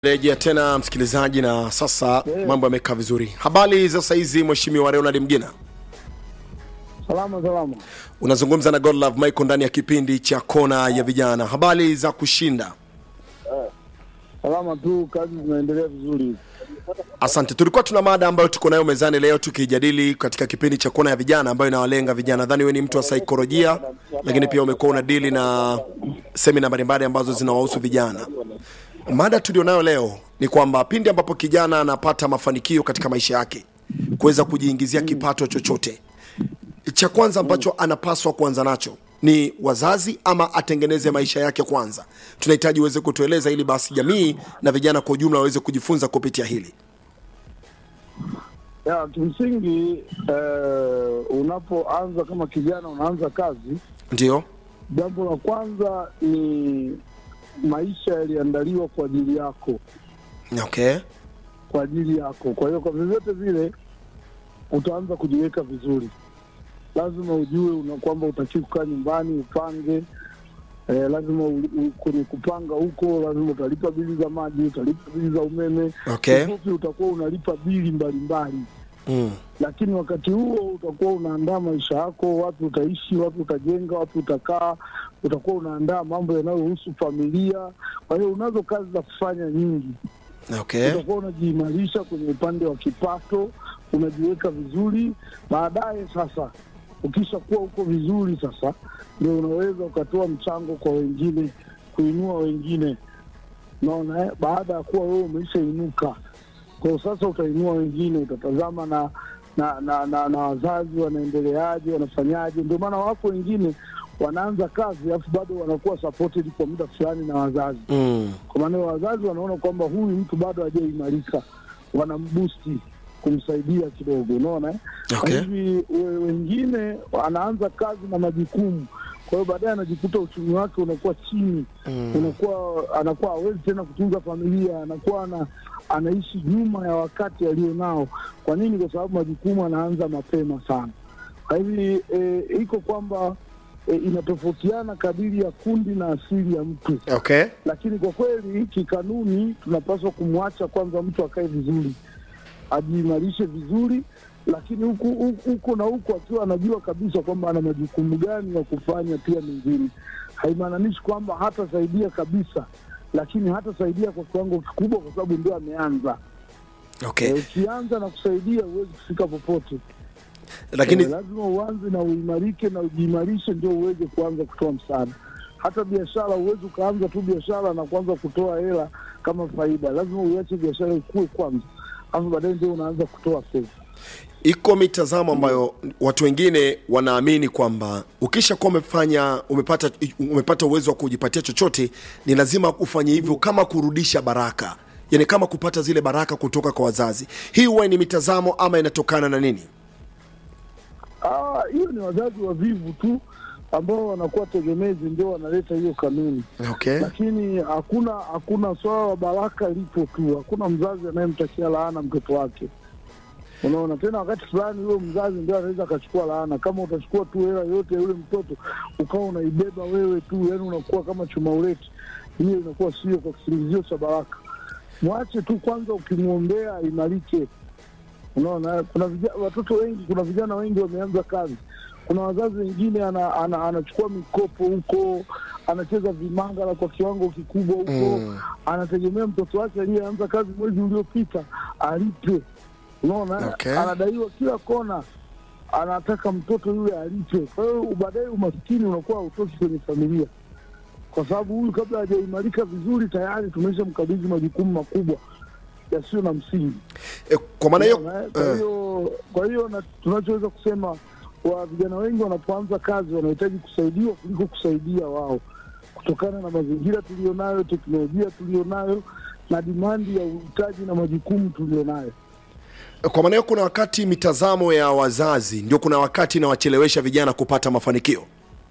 Rejea tena msikilizaji, na sasa mambo yamekaa vizuri. Habari za saizi, Mheshimiwa Leonard Mgina, Salama salama. unazungumza na Godlove Michael ndani ya kipindi cha kona ya vijana. Habari za kushinda? Salama tu, kazi zinaendelea vizuri. Asante. Tulikuwa tuna mada ambayo tuko nayo mezani leo tukijadili katika kipindi cha kona ya vijana ambayo inawalenga vijana. Nadhani wewe ni mtu wa saikolojia, lakini pia umekuwa unadili na semina mbalimbali ambazo zinawahusu vijana. Mada tulionayo leo ni kwamba pindi ambapo kijana anapata mafanikio katika maisha yake, kuweza kujiingizia kipato chochote, cha kwanza ambacho anapaswa kuanza nacho ni wazazi ama atengeneze maisha yake kwanza? Tunahitaji uweze kutueleza, ili basi jamii na vijana kwa ujumla waweze kujifunza kupitia hili. Ya kimsingi eh, unapoanza kama kijana unaanza kazi, Ndio, jambo la kwanza ni maisha yaliandaliwa kwa ajili yako, okay, kwa ajili yako. Kwa hiyo kwa vyovyote vile utaanza kujiweka vizuri. Lazima ujue una kwamba utakiwa kukaa nyumbani upange. Eh, lazima u, u, kwenye kupanga huko lazima utalipa bili za maji, utalipa bili za umeme. okay. Kifupi utakuwa unalipa bili mbalimbali Mm. lakini wakati huo utakuwa unaandaa maisha yako, wapi utaishi, wapi utajenga, wapi utakaa, utakuwa unaandaa mambo yanayohusu familia. Kwa hiyo unazo kazi za kufanya nyingi, Okay. utakuwa unajiimarisha kwenye upande wa kipato, unajiweka vizuri. Baadaye sasa, ukishakuwa uko vizuri, sasa ndio unaweza ukatoa mchango kwa wengine, kuinua wengine. Unaona, eh? baada ya kuwa wewe umeshainuka kwa hiyo sasa utainua wengine, utatazama na na na, na, na wazazi wanaendeleaje, wanafanyaje. Ndio maana wako wengine wanaanza kazi alafu bado wanakuwa supported kwa muda fulani na wazazi, Mm. kwa maana wazazi wanaona kwamba huyu mtu bado hajaimarika, wanambusti kumsaidia kidogo, unaona eh? Okay. Na hivi we- wengine anaanza kazi na majukumu, kwa hiyo baadaye anajikuta uchumi wake unakuwa chini Mm. unakuwa anakuwa hawezi tena kutunza familia, anakuwa ana, anaishi nyuma ya wakati alionao. Kwa nini? Kwa sababu majukumu anaanza mapema sana. Kwa hivi e, iko kwamba e, inatofautiana kadiri ya kundi na asili ya mtu, Okay. lakini kwa kweli kikanuni tunapaswa kumwacha kwanza mtu akae vizuri, ajiimarishe vizuri, lakini huku huku- huku na huku akiwa anajua kabisa kwamba ana majukumu gani ya kufanya pia mengine. Haimaanishi kwamba hatasaidia kabisa, lakini hatasaidia kwa kiwango kikubwa, kwa sababu ndio ameanza. Okay. Eh, Ukianza na kusaidia huwezi kufika popote. Lakini Eh, lazima uanze na uimarike na ujiimarishe, ndio uweze kuanza kutoa msaada. Hata biashara huwezi ukaanza tu biashara na kuanza kutoa hela kama faida. Lazima uiache biashara ikue kwanza, alafu baadaye ndio unaanza kutoa fedha. iko mitazamo ambayo watu wengine wanaamini kwamba ukishakuwa umefanya umepata umepata uwezo wa kujipatia chochote, ni lazima ufanye hivyo kama kurudisha baraka, yani kama kupata zile baraka kutoka kwa wazazi. Hii huwa ni mitazamo ama inatokana na nini? Ah, hiyo ni wazazi wavivu tu ambao wanakuwa tegemezi, ndio wanaleta hiyo kanuni, Okay. lakini hakuna hakuna swala la baraka lipo tu. Hakuna mzazi anayemtakia laana mtoto wake. Unaona, tena wakati fulani huyo mzazi ndio anaweza akachukua laana. Kama utachukua tu hela yote ya yule mtoto ukawa unaibeba wewe tu, yani unakuwa kama chuma uleti, hiyo inakuwa sio kwa kisingizio cha baraka. Mwache tu kwanza, ukimwombea aimarike. Unaona, kuna vijana, watoto wengi, kuna vijana wengi wameanza kazi. Kuna wazazi wengine ana, ana, anachukua mikopo huko, anacheza vimangala kwa kiwango kikubwa huko Mm. anategemea mtoto wake aliyeanza kazi mwezi uliopita alipe. Unaona, Okay. anadaiwa kila kona, anataka mtoto yule alipe. Kwa hiyo baadaye umaskini unakuwa hautoki kwenye familia, kwa sababu huyu kabla hajaimarika vizuri tayari tumeshamkabidhi majukumu makubwa yasiyo na msingi. E, kwa maana hiyo Unaona, eh? Kwa eh, hiyo kwa hiyo na- tunachoweza kusema wa vijana wengi wanapoanza kazi wanahitaji kusaidiwa kuliko kusaidia wao, kutokana na mazingira tulionayo, teknolojia tulionayo, na dimandi ya uhitaji na majukumu tulionayo. kwa maana hiyo kuna wakati mitazamo ya wazazi ndio kuna wakati inawachelewesha vijana kupata mafanikio.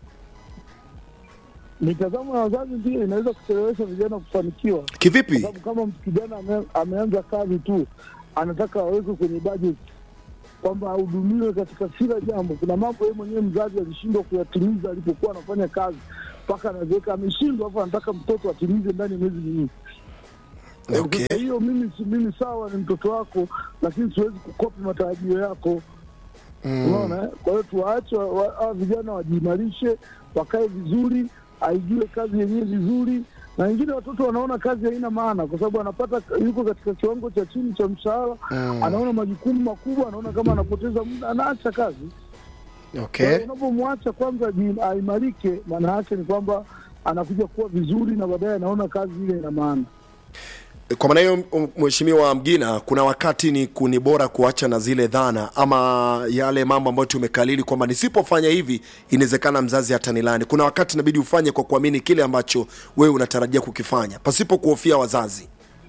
Mitazamo ya wazazi pia inaweza kuchelewesha vijana kufanikiwa, kwa Kivipi? sababu kama mtu kijana ame, ameanza kazi tu anataka awekwe kwenye budget kwamba ahudumiwe katika kila jambo. Kuna mambo yeye mwenyewe mzazi alishindwa kuyatimiza alipokuwa anafanya kazi, mpaka anaziweka ameshindwa, alafu anataka mtoto atimize ndani ya miezi miwili. Okay. Sasa hiyo mimi si mimi sawa, ni mtoto wako, lakini siwezi kukopi matarajio yako. Unaona, eh? kwa hiyo tuwaache wa- wa- hawa vijana wajiimarishe, wakae vizuri, aijue kazi yenyewe vizuri. Na wengine watoto wanaona kazi haina maana, kwa sababu anapata yuko katika kiwango cha chini cha mshahara, anaona majukumu makubwa, anaona kama anapoteza muda, anaacha kazi. Kwa Okay. hiyo unapomwacha kwanza aji- aimarike, maana yake ni kwamba anakuja kuwa vizuri, na baadaye anaona kazi ile ina maana. Kwa maana hiyo, m- Mheshimiwa Mgina, kuna wakati ni kuni bora kuacha na zile dhana ama yale mambo ambayo tumekalili kwamba nisipofanya hivi inawezekana mzazi hatanilani. Kuna wakati inabidi ufanye kwa kuamini kile ambacho wewe unatarajia kukifanya pasipo kuhofia wazazi.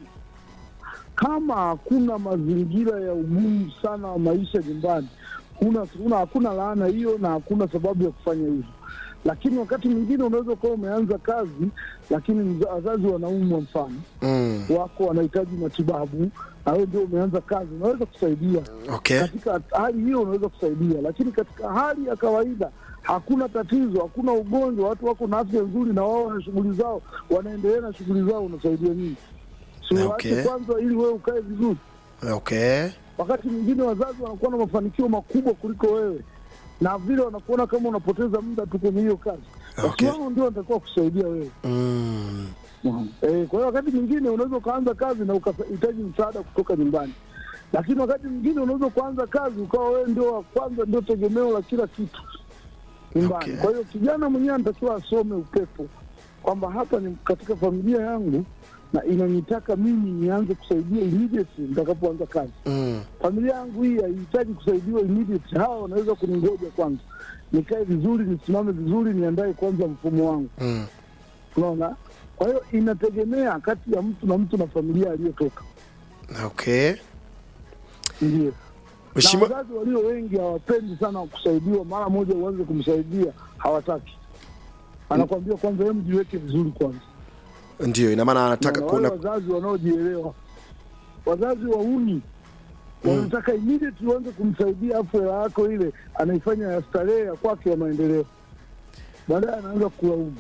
kama hakuna mazingira ya ugumu sana wa maisha nyumbani, kuna kuna hakuna laana hiyo na hakuna sababu ya kufanya hivyo. Lakini wakati mwingine unaweza ukawa umeanza kazi, lakini mza- wazazi wanaumwa, mfano Mm. wako wanahitaji matibabu, na wewe ndio umeanza kazi, unaweza kusaidia Okay. katika hali hiyo, unaweza kusaidia. Lakini katika hali ya kawaida hakuna tatizo, hakuna ugonjwa, watu wako na afya nzuri na wao wana shughuli zao, wanaendelea na shughuli zao, unasaidia nini? Si Okay. waache kwanza, ili wewe ukae vizuri. Okay. Wakati mwingine wazazi wanakuwa na mafanikio makubwa kuliko wewe, na vile wanakuona kama unapoteza muda tu kwenye hiyo kazi, basi Okay. wao ndio wanatakiwa kusaidia wewe. Mm. Eh, kwa hiyo wakati mwingine unaweza ukaanza kazi na ukahitaji msaada kutoka nyumbani, lakini wakati mwingine unaweza kuanza kazi ukawa wewe ndio wa kwanza, ndio tegemeo la kila kitu nyumbani. Okay. Kwa hiyo kijana mwenyewe anatakiwa asome upepo kwamba hapa ni katika familia yangu na inanitaka mimi nianze kusaidia immediately nitakapoanza kazi. Mm. Familia yangu hii haihitaji kusaidiwa immediately, hawa wanaweza kuningoja kwanza, nikae vizuri, nisimame vizuri, niandae kwanza mfumo wangu Mm. unaona. Kwa hiyo inategemea kati ya mtu na mtu na familia aliyotoka, Okay. ndio. Na Mheshimiwa wazazi walio wengi hawapendi sana kusaidiwa, mara moja uanze kumsaidia, hawataki. Anakwambia kwanza, hebu jiweke vizuri kwanza. ndio ina maana anataka Na wale kuna wazazi wanaojielewa, wazazi wauni wanataka immediately uanze kumsaidia, afu hela yako ile anaifanya ya starehe ya kwake ya maendeleo, baadaye anaanza kulaumu.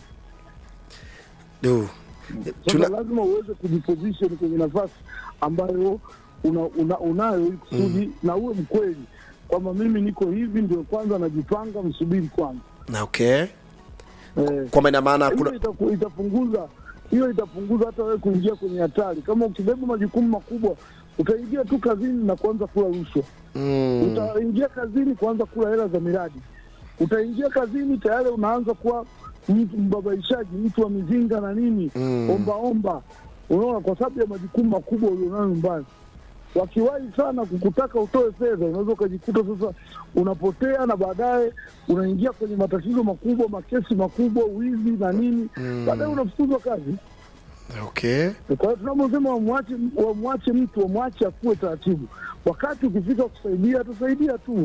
Du. Sasa Tuna, lazima uweze kujiposition kwenye nafasi ambayo una, una, unayo ili kusudi na uwe mkweli kwamba mimi niko hivi, ndio kwanza najipanga, msubiri kwanza. na okay. Eh, Kwa maana maana hiyo kuna itaku- itapunguza hiyo itapunguza hata wewe kuingia kwenye hatari. Kama ukibeba majukumu makubwa, utaingia tu kazini na kuanza kula rushwa mm. utaingia kazini kuanza kula hela za miradi, utaingia kazini tayari unaanza kuwa mtu mbabaishaji, mtu wa mizinga na nini, Mm. omba omba, unaona, kwa sababu ya majukumu makubwa ulionayo nyumbani. Wakiwahi sana kukutaka utoe fedha, unaweza ukajikuta sasa unapotea, na baadaye unaingia kwenye matatizo makubwa, makesi makubwa, wizi na nini, Mm. baadaye unafukuzwa kazi. Okay. Kwa hiyo tunaposema wamwache, wamwache mtu, wamwache akuwe taratibu. Wakati ukifika kusaidia, atasaidia tu,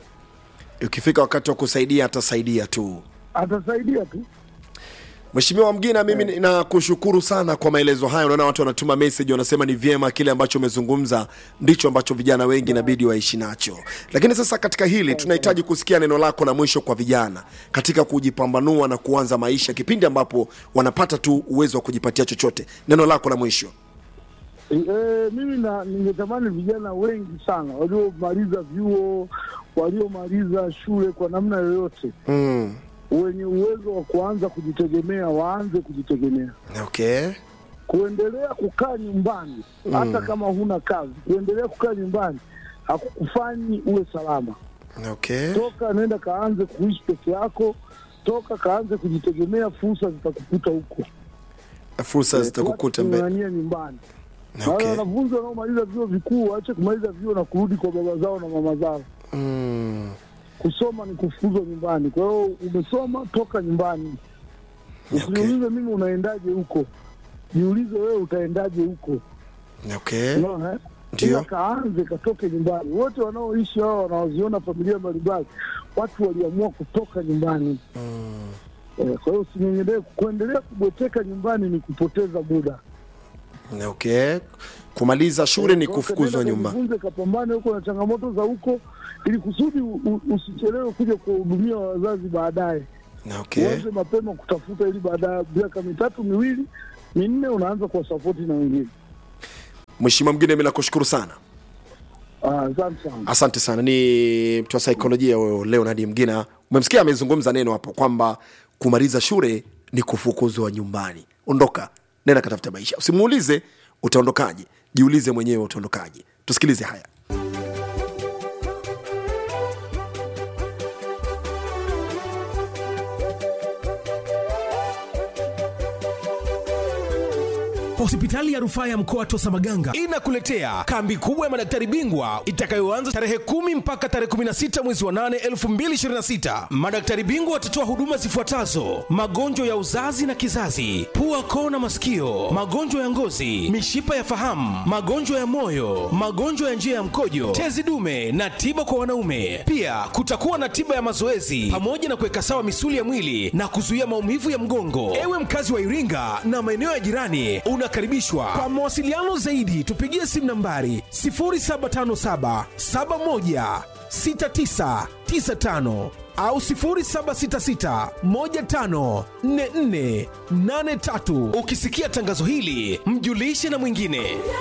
Ukifika wakati wa kusaidia atasaidia tu. atasaidia tu. Mheshimiwa Mgina, mimi nakushukuru sana kwa maelezo hayo. Unaona watu wanatuma message, wanasema ni vyema kile ambacho umezungumza ndicho ambacho vijana wengi inabidi waishi nacho. Lakini sasa katika hili tunahitaji kusikia neno lako la mwisho kwa vijana katika kujipambanua na kuanza maisha, kipindi ambapo wanapata tu uwezo wa kujipatia chochote. Neno lako la mwisho. E, mimi na ningetamani vijana wengi sana waliomaliza vyuo, waliomaliza shule kwa namna yoyote, Mm. wenye uwezo wa kuanza kujitegemea waanze kujitegemea. Okay. Kuendelea kukaa nyumbani hata kama huna kazi, kuendelea kukaa nyumbani hakukufanyi uwe salama. Okay. Toka nenda kaanze kuishi peke yako, toka kaanze kujitegemea, fursa zitakukuta huko. Fursa zitakukuta mbele. Ng'ang'ania nyumbani. Na wale Okay. wanafunzi wanaomaliza vyuo vikuu waache kumaliza vyuo na kurudi kwa baba zao na mama zao. Mm. Kusoma ni kufukuzwa nyumbani. Kwa hiyo umesoma, toka nyumbani. Okay. Usiniulize mimi unaendaje huko, jiulize wewe utaendaje huko. Okay. Unaona eh? Ndio. Ila kaanze katoke nyumbani. Wote wanaoishi hao wanaoziona familia mbalimbali, watu waliamua kutoka nyumbani. Mm. Eh, kwa hiyo usinyenyelee. Kuendelea kubweteka nyumbani ni kupoteza muda. Okay. Kumaliza shule ni Kwa hiyo kufukuzwa nenda nyumba. kajifunze, kapambane huko na changamoto za huko, ili kusudi u- u- usichelewe kuja kuwahudumia wazazi baadaye. Okay. Uanze mapema kutafuta, ili baada ya miaka mitatu miwili minne unaanza kuwasapoti na wengine. mheshimiwa mgine mi nakushukuru sana Ah, Asante sana. asante sana ni mtu wa saikolojia huyo leonard mgina umemsikia amezungumza neno hapo kwamba kumaliza shule ni kufukuzwa nyumbani ondoka nenda katafuta maisha usimuulize utaondokaje jiulize mwenyewe utaondokaje tusikilize haya Hospitali ya rufaa ya mkoa Tosa Maganga inakuletea kambi kubwa ya madaktari bingwa itakayoanza tarehe kumi mpaka tarehe 16 mwezi wa 8 2026. Madaktari bingwa watatoa huduma zifuatazo: magonjwa ya uzazi na kizazi, pua, koo na masikio, magonjwa ya ngozi, mishipa ya fahamu, magonjwa ya moyo, magonjwa ya njia ya mkojo, tezi dume na tiba kwa wanaume. Pia kutakuwa na tiba ya mazoezi pamoja na kuweka sawa misuli ya mwili na kuzuia maumivu ya mgongo. Ewe mkazi wa Iringa na maeneo ya jirani, unakaribishwa. Kwa mawasiliano zaidi, tupigie simu nambari 0757 71 6995 au 0766 15 44 83. Ukisikia tangazo hili, mjulishe na mwingine.